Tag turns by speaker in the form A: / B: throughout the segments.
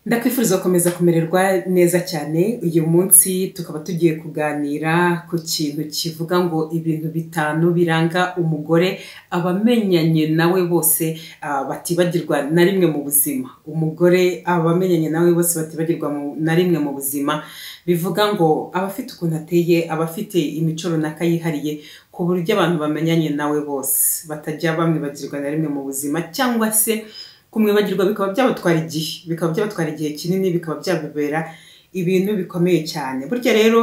A: Ndakwifuriza gukomeza kumererwa neza cyane uyu munsi tukaba tugiye kuganira ku kintu kivuga ngo ibintu bitanu biranga umugore abamenyanye nawe bose batibagirwa na rimwe mu buzima umugore abamenyanye nawe bose batibagirwa na rimwe mu buzima bivuga ngo aba afite ukuntu ateye aba afite imico runaka yihariye ku buryo abantu bamenyanye nawe bose batajya bamwibagirwa na rimwe mu buzima cyangwa se kumwibagirwa bikaba byabatwara igihe bikaba byabatwara igihe kinini bikaba byabibera ibintu bikomeye cyane burya rero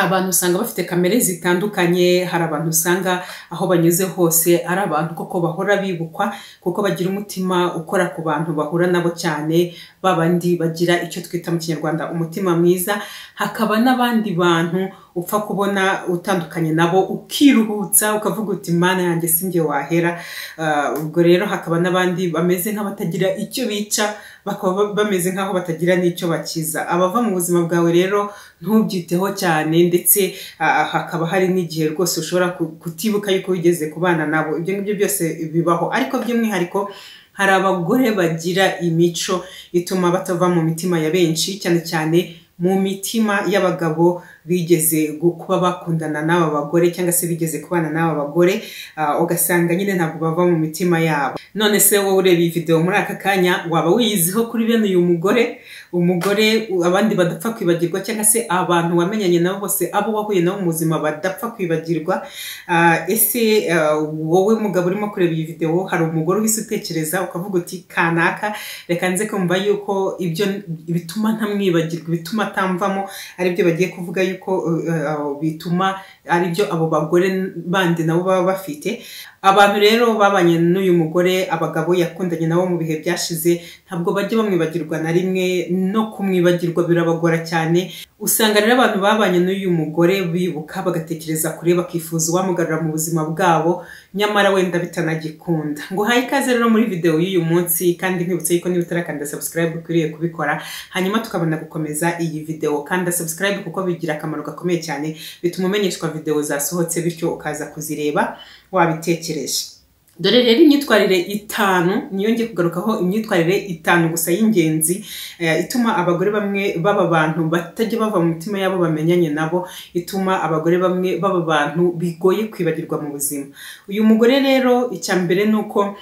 A: abantu usanga bafite kamere zitandukanye hari abantu usanga aho banyuze hose ari abantu koko bahora bibukwa kuko bagira umutima ukora ku bantu bahura nabo cyane babandi bagira icyo twita mu kinyarwanda umutima mwiza hakaba n'abandi bantu upfa kubona utandukanye nabo ukiruhutsa ukavuga uti mana yanjye si njye wahera Ah, ubwo rero hakaba n'abandi bameze nk'abatagira icyo bica bakaba bameze nk'aho batagira n'icyo bakiza abava mu buzima bwawe rero ntubyiteho cyane ndetse ah, hakaba hari n'igihe rwose ushobora ku- kutibuka yuko wigeze kubana nabo ibyo ngibyo byose bibaho ariko by'umwihariko hari abagore bagira imico ituma batava mu mitima ya benshi cyane cyane mu mitima y'abagabo bigeze gu- kuba bakundana n'aba bagore cyangwa se bigeze kubana n'aba bagore ah, ugasanga nyine ntabwo bava mu mitima yabo none se wowe ureba iyi videwo muri aka kanya waba wiyiziho kuri bene uyu mugore umugore u- abandi badapfa kwibagirwa cyangwa se abantu wamenyanye nabo bose abo wahuye nabo mu buzima badapfa kwibagirwa Ah, ese ah, wowe mugabo urimo kureba iyi videwo hari umugore uhise utekereza ukavuga uti kanaka reka nze kumva yuko ibyo bituma ntamwibagirwa bituma atamvamo aribyo bagiye kuvuga yuko uh, uh, bituma aribyo abo bagore bandi nabo baba bafite abantu rero babanye n'uyu mugore abagabo yakundanye nabo mu bihe byashize ntabwo bajya bamwibagirwa na rimwe no kumwibagirwa birabagora cyane usanga rero abantu babanye n'uyu mugore bibuka bagatekereza kure bakifuza uwamugarura mu buzima bwabo nyamara wenda bitanagikunda nguhaye ikaze rero muri videwo y'uyu munsi kandi nkwibutse yuko niba utarakanda subscribe ukwiriye kubikora hanyuma tukabona gukomeza iyi videwo kanda subscribe kuko bigira akamaro gakomeye cyane bituma umenyeshwa videwo zasohotse bityo ukaza kuzireba wabitekereje dore rero imyitwarire itanu niyo ngiye kugarukaho imyitwarire itanu gusa y'ingenzi eh, ituma abagore bamwe baba abantu batajya bava mu mitima yabo bamenyanye nabo ituma abagore bamwe baba abantu bigoye kwibagirwa mu buzima uyu mugore rero icya mbere ni uko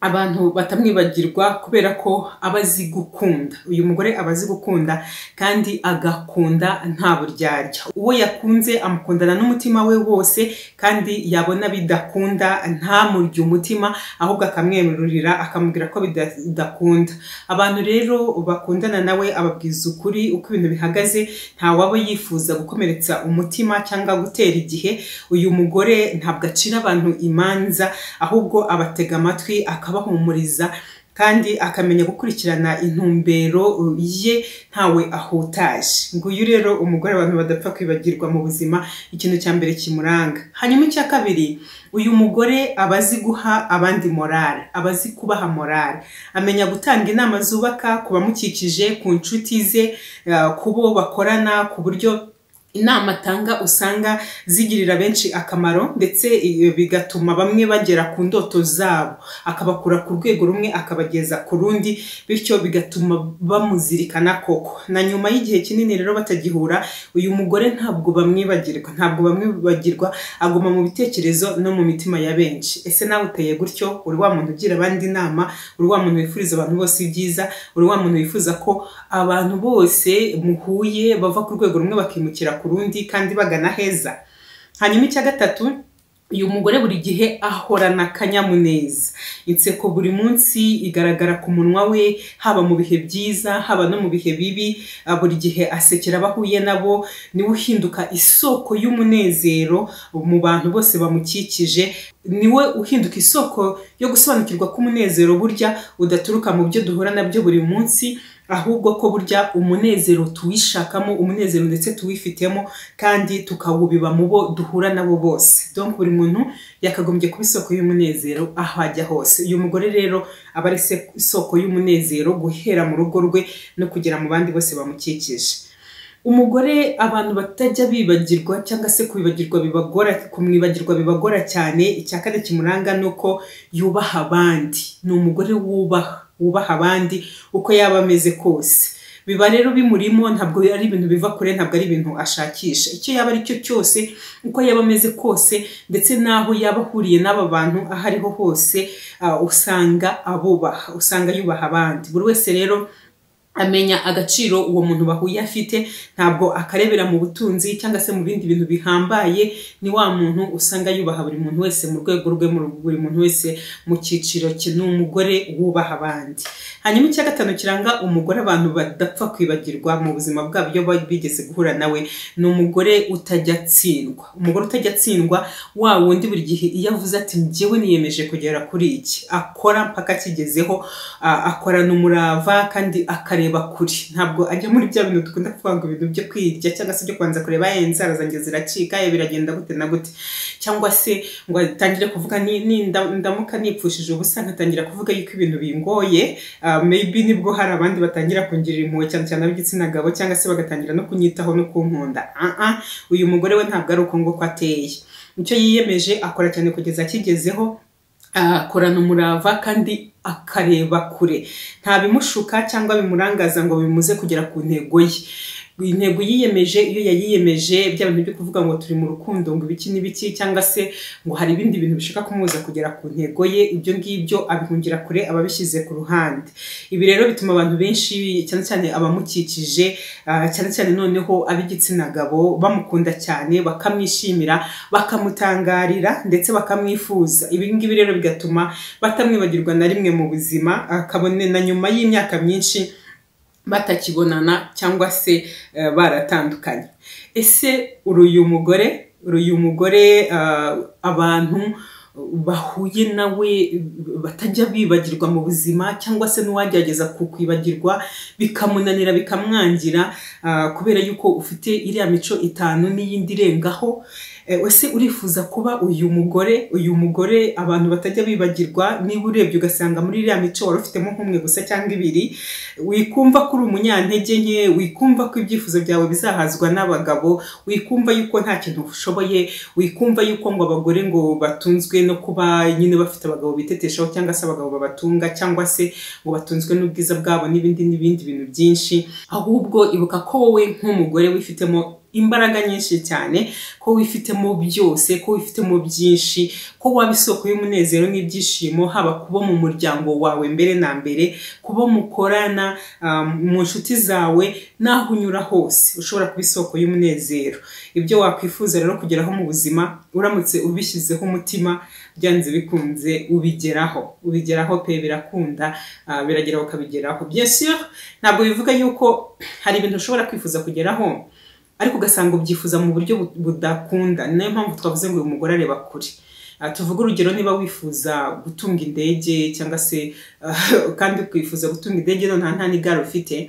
A: abantu batamwibagirwa kubera ko aba azi gukunda uyu mugore aba azi gukunda kandi agakunda nta buryarya uwo yakunze amukundana n'umutima we wose kandi yabona bidakunda ntamurye umutima ahubwo akamwemerurira akamubwira ko bida- bidakunda abantu rero bakundana nawe ababwiza ukuri uko ibintu bihagaze ntawaba yifuza gukomeretsa umutima cyangwa gutera igihe uyu mugore ntabwo acira abantu imanza ahubwo abatega amatwi akabahumuriza kandi akamenya gukurikirana intumbero ye ntawe ahutaje nguyu rero umugore abantu badapfa kwibagirwa mu buzima ikintu cya mbere kimuranga hanyuma icya kabiri uyu mugore aba azi guha abandi morale aba azi kubaha morale amenya gutanga inama zubaka ku bamukikije ku nshuti ze eh, ku bo bakorana ku buryo inama atanga usanga zigirira benshi akamaro ndetse iyo bigatuma bamwe bagera ku ndoto zabo akabakura ku rwego rumwe akabageza ku rundi bityo bigatuma bamuzirikana koko na nyuma y'igihe kinini rero batagihura uyu mugore ntabwo bamwibagirwa ntabwo bamwibagirwa aguma mu bitekerezo no mu mitima ya benshi ese nawe uteye gutyo uri wa muntu ugira abandi inama uri wa muntu wifuriza abantu bose ibyiza uri wa muntu wifuza ko abantu bose muhuye bava ku rwego rumwe bakimukira ku rundi kandi bagana heza hanyuma icya gatatu uyu mugore buri gihe ahorana akanyamuneza inseko buri munsi igaragara ku munwa we haba mu bihe byiza haba no mu bihe bibi Ah, buri gihe asekera abahuye nabo niwe uhinduka isoko y'umunezero mu bantu bose bamukikije niwe uhinduka isoko yo gusobanukirwa k'umunezero burya udaturuka mu byo duhura nabyo buri munsi ahubwo ko burya umunezero tuwishakamo umunezero ndetse tuwifitemo kandi tukawubiba mu bo duhura nabo bose donc buri muntu yakagombye kuba isoko y'umunezero aho ajya hose uyu mugore rero aba ari se- isoko y'umunezero guhera mu rugo rwe no kugera mu bandi bose bamukikije umugore abantu batajya bibagirwa cyangwa se kubibagirwa bibagora kumwibagirwa bibagora cyane icya kane kimuranga ni uko yubaha abandi ni umugore wubaha wubaha abandi uko yaba ameze kose biba rero bimurimo ntabwo ari ibintu biva kure ntabwo ari ibintu ashakisha icyo yaba ari cyo cyose uko yaba ameze kose ndetse n'aho yaba ahuriye n'aba bantu aho ariho hose usanga abubaha usanga yubaha abandi buri wese rero amenya agaciro uwo muntu bahuye afite ntabwo akarebera mu butunzi cyangwa se mu bindi bintu bihambaye ni wa muntu usanga yubaha buri muntu wese mu rwego rwe buri muntu wese mu cyiciro cye ni umugore wubaha abandi hanyuma icya gatanu kiranga umugore abantu badapfa kwibagirwa mu buzima bwabo iyo bigeze guhura nawe ni umugore utajya atsindwa umugore utajya atsindwa wa wundi buri gihe iyo avuze ati njyewe niyemeje kugera kuri iki akora mpaka akigezeho akorana umurava kandi akare akareba kure ntabwo ajya muri bya bintu dukunda kuvuga ngo ibintu byo kwirya cyangwa se byo kubanza kureba inzara zanjye ziracika biragenda gute na gute cyangwa se ngo atangire kuvuga ndamuka nipfushije ubusa nkatangira kuvuga yuko ibintu bingoye maybe nibwo hari abandi batangira kungirira impuhwe cyane cyane ab'igitsina gabo cyangwa se bagatangira no kunyitaho no kunkunda uyu mugore we ntabwo ari uko nguko ateye icyo yiyemeje akora cyane kugeza akigezeho akorana umurava kandi akareba kure nta bimushuka cyangwa bimurangaza ngo bimuze kugera ku ntego ye intego yiyemeje iyo yayiyemeje bya bintu byo kuvuga ngo turi mu rukundo ngo ibiki n'ibiki cyangwa se ngo hari ibindi bintu bishaka kumubuza kugera ku ntego ye ibyo ngibyo abihungira kure aba abishyize ku ruhande ibi rero bituma abantu benshi cyane cyane abamukikije cyane cyane noneho ab'igitsina gabo bamukunda cyane bakamwishimira bakamutangarira ndetse bakamwifuza ibi ngibi rero bigatuma batamwibagirwa na rimwe mu buzima kabone na nyuma y'imyaka myinshi batakibonana cyangwa se baratandukanye ese uyu mugore uyu mugore abantu bahuye nawe batajya bibagirwa mu buzima cyangwa se n'uwagerageza kukwibagirwa bikamunanira bikamwangira kubera yuko ufite iriya mico itanu n'iyindi irengaho ese urifuza kuba uyu mugore uyu mugore abantu batajya bibagirwa niba urebye ugasanga muri iriya mico wari ufitemo nk'umwe gusa cyangwa ibiri wikumva ko uri umunyantege nke wikumva ko ibyifuzo byawe bizahazwa n'abagabo wikumva yuko nta kintu ushoboye wikumva yuko ngo abagore ngo batunzwe no kuba nyine bafite abagabo biteteshaho cyangwa se abagabo babatunga cyangwa se ngo batunzwe n'ubwiza bwabo n'ibindi n'ibindi bintu byinshi ahubwo ibuka ko wowe nk'umugore wifitemo imbaraga nyinshi cyane ko wifitemo byose ko wifitemo byinshi ko waba isoko y'umunezero n'ibyishimo haba kubo mu muryango wawe mbere na mbere kubo mukorana mu nshuti zawe n'aho unyura hose ushobora kuba isoko y'umunezero ibyo wakwifuza rero kugeraho mu buzima uramutse ubishyizeho umutima byanze bikunze ubigeraho ubigeraho pe birakunda biragera ukabigeraho byinshi ntabwo bivuga yuko hari ibintu ushobora kwifuza kugeraho ariko ugasanga ubyifuza mu buryo budakunda ni nayo mpamvu twavuze ngo uyu mugore areba kure tuvuge urugero niba wifuza gutunga indege cyangwa se kandi ukifuza gutunga indege nta nta n'igare ufite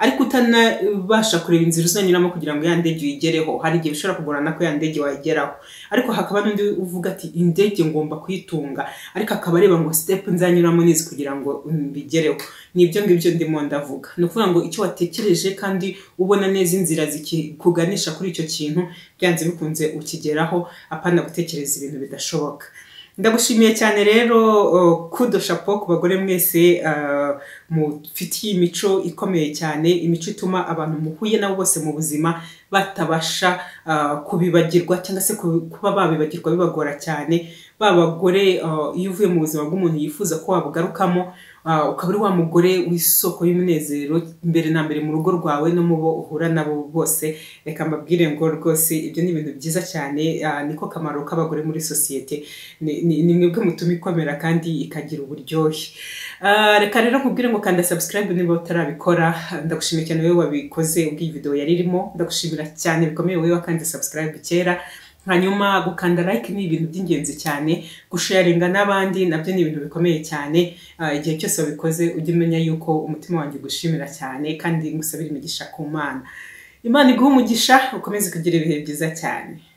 A: ariko utanabasha kureba inzira uzanyuramo kugira ngo ya ndege uyigereho hari igihe ushobora kugorana ko ya ndege wayigeraho ariko hakaba n'undi uvuga ati indege ngomba kuyitunga ariko akaba areba ngo sitepu nzanyuramo n'izi kugira ngo mbigereho nibyo ngibyo ndimo ndavuga ni ukuvuga ngo icyo watekereje kandi ubona neza inzira zikuganisha kuri icyo kintu byanze bikunze ukigeraho apana gutekereza ibintu bidashoboka ndagushimiye cyane rero kudo shapo ku bagore mwese mufitiye imico ikomeye cyane imico ituma abantu muhuye nabo bose mu buzima batabasha kubibagirwa cyangwa se kuba babibagirwa bibagora cyane ba bagore iyo uvuye mu buzima bw'umuntu yifuza ko wabugarukamo ukaba uri wa mugore w'isoko y'umunezero mbere na mbere mu rugo rwawe no mu bo uhura nabo bose reka mbabwire ngo rwose ibyo ni ibintu byiza cyane niko kamaro k'abagore muri sosiyete ni mwebwe mutuma ikomera kandi ikagira uburyohe reka rero nkubwire ngo kanda subscribe niba utarabikora ndagushimiye cyane wowe wabikoze ubwo iyi video yari irimo ndagushimira cyane bikomeye wowe wakanze subscribe kera hanyuma gukanda like ni ibintu by'ingenzi cyane gusharinga n'abandi nabyo ni ibintu bikomeye cyane igihe cyose wabikoze ujye umenya yuko umutima wanjye ugushimira cyane kandi ngusabire imigisha ku mana imana iguha umugisha ukomeze kugira ibihe byiza cyane